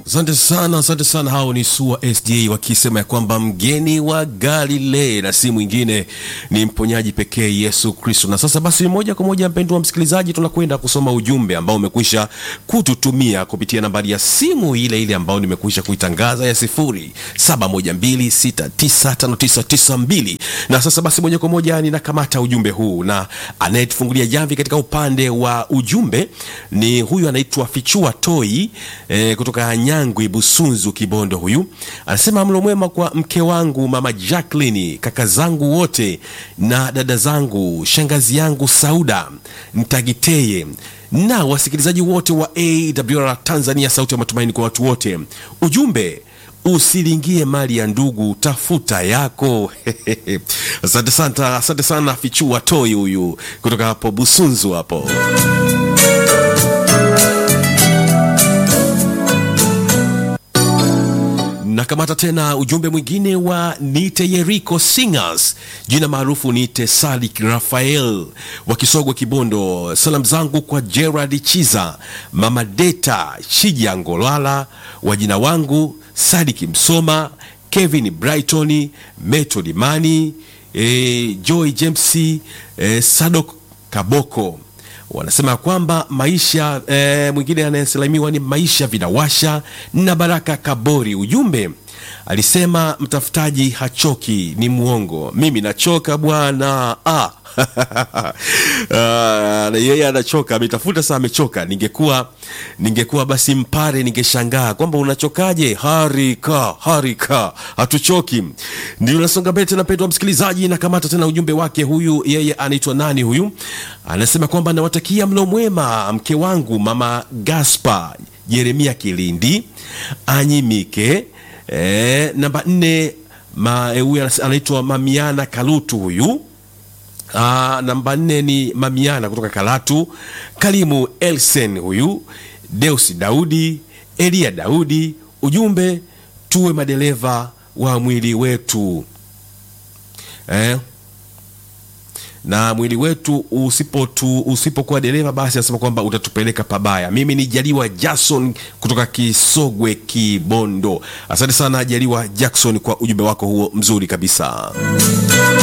Asante sana, asante sana. Hao ni SUA SDA wakisema ya kwamba mgeni wa Galilei na si mwingine ni mponyaji pekee Yesu Kristo. Na sasa basi, moja kwa moja, mpendwa wa msikilizaji, tunakwenda kusoma ujumbe ambao umekwisha kututumia kupitia nambari ya simu ile ile ambayo nimekwisha kuitangaza ya 0712695992. Na sasa basi, moja kwa moja ninakamata ujumbe huu, na anayetufungulia jamvi katika upande wa ujumbe ni huyu anaitwa Fichua Toi eh, kutoka Nyangwi Busunzu Kibondo. Huyu anasema mlo mwema kwa mke wangu mama Jacqueline, kaka zangu wote na dada zangu, shangazi yangu Sauda Ntagiteye na wasikilizaji wote wa AWR Tanzania, sauti ya matumaini kwa watu wote. Ujumbe usilingie mali ya ndugu, tafuta yako. Asante sana, asante sana Fichua Toi huyu kutoka hapo Busunzu hapo. Nakamata tena ujumbe mwingine wa Nite Yeriko Singers, jina maarufu Nite Sadik Rafael wa Kisogwe Kibondo. Salamu zangu kwa Gerard Chiza, Mama Deta Shija Ngolala, wajina wangu Sadiki Msoma, Kevin Brighton, Method Mani, e, Joy James, e, Sadok Kaboko wanasema kwamba maisha e, mwingine anayesalimiwa ni maisha vinawasha na Baraka Kabori. Ujumbe alisema mtafutaji hachoki, ni mwongo. Mimi nachoka bwana ah. Ah, yeye anachoka, ametafuta saa, amechoka. Ningekuwa ningekuwa basi mpare, ningeshangaa kwamba unachokaje? Harika harika, hatuchoki. Ndio nasonga mbele tena, mpendwa msikilizaji, na kamata tena ujumbe wake. Huyu yeye anaitwa nani? Huyu anasema kwamba nawatakia mlo mwema mke wangu mama Gaspa Jeremia Kilindi Anyimike. E, namba nne huyu anaitwa Mamiana Kalutu huyu Aa, namba nne ni Mamiana kutoka Kalatu, Kalimu Elsen huyu, Deus Daudi, Elia Daudi. Ujumbe tuwe madereva wa mwili wetu eh? na mwili wetu usipotu usipokuwa dereva basi anasema kwamba utatupeleka pabaya. Mimi ni Jaliwa Jackson kutoka Kisogwe Kibondo. Asante sana Jaliwa Jackson kwa ujumbe wako huo mzuri kabisa.